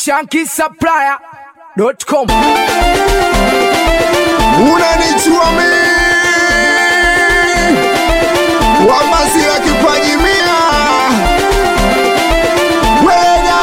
shankisupplier.com unanichua mimi wamasila kipaji mia wega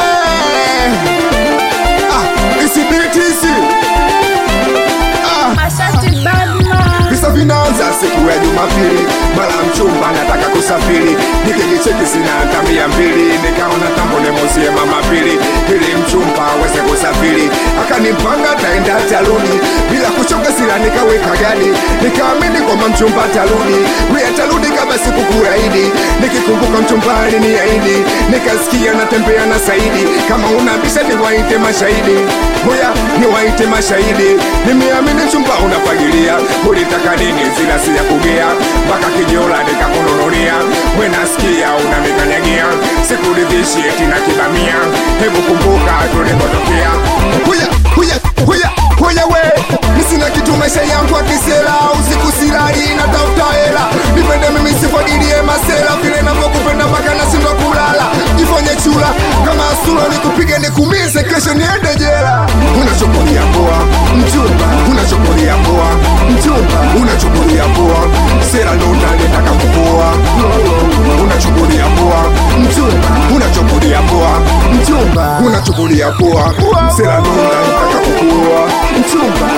ah, isibitisi ah. Asante Badman. visa vinaanza siku ya Jumapili, mara mchumba nataka kusafiri, nikijicheki sina hata mia mbili, nikaona tambo nimusie mama pili ili mchumba aweze kusafiri, akanipanga taenda taruni bila kuchoka, sila nikaweka gani, nikaamini kwamba mchumba taruni wia tarudi kama siku kuahidi, nikikumbuka mchumba aliniahidi, nikasikia natembea na Saidi, kama unabisha niwaite mashahidi, hoya niwaite mashahidi, nimeamini mchumba unafagilia, ulitaka nini zila siya kugea, mpaka kijola nikakununulia, wenasikia unanikanyagia, sikuridhishi eti na kibamia, hebu kumbuka tulipotokea, huya huya huya huya we, nisina kitu maisha yangu akisela, usiku silali natafuta hela, nipende mimi sifadilie masela, vile navyokupenda mpaka nashindwa kulala, jifanye chula kama asula, nikupige nikumize, kesho niende jela. Unachokolia poa mchumba, unachokolia poa mchumba, unachokolia poa sera ndo nalitaka kupoa, unachokolia poa mchumba, unachokolia poa mchumba, unachokolia poa sera ndo nalitaka kupoa mchumba.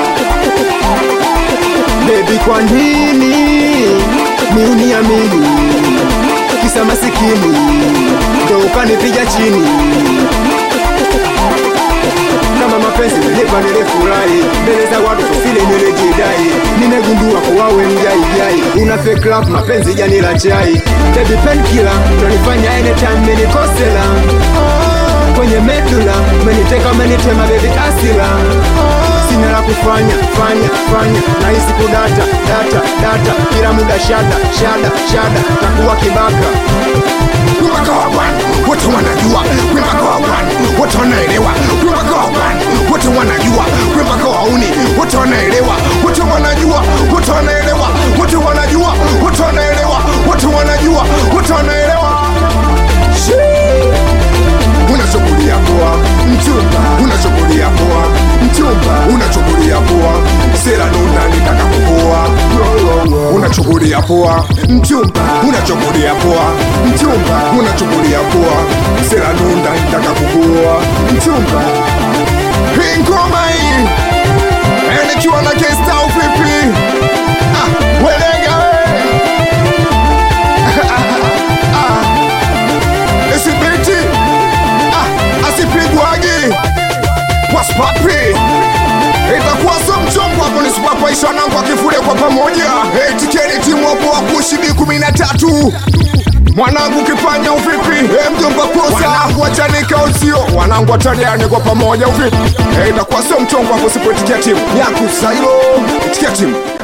Baby, kwa nini ni uniamini? Kisa masikini ndo ukanipiga chini. Kama mapenzi nilipa nilifurahi mbele za watu vile nilijidai, nimegundua kuwa we mjaijai, una fake love, mapenzi jani la chai. Baby painkiller unanifanya anytime menikosela kwenye medula, umeniteka umenitema baby asila sina la kufanya fanya fanya nahisi kudata data data kila muda shada shada shada takuwa kibaka Wimaka wa bwana wote wanajua, wimaka wa bwana wote wanaelewa, wimaka wa bwana wote wanajua, wimaka wa uni wote wanaelewa, wote wanajua, wote wanaelewa, wote wanajua, wote wanaelewa, wote wanajua, wote wanaelewa. Shii. Unachukulia poa mchumba, unachukulia poa mchumba, unachukulia poa sera nunda nitaka kupoa, unachukulia poa mchumba, unachukulia poa mchumba, unachukulia poa sera nunda nitaka kupoa mchumba. Hii ngoma hii eh, nikiwa na kesta upipi ah, welega we Isibiti ah, asipigwagi waspapi itakuwa so mchongo hapo nisipapaisha nangu akifule kwa pamoja hey, tikeni timu hapo wakushidi kumi na tatu mwanangu kipanya uvipi hey, mjomba kosa wanangu wachanika usio wanangu wataliani kwa pamoja uvipi hey, itakuwa so mchongo hapo sipoitikia timu yakusailo itikia timu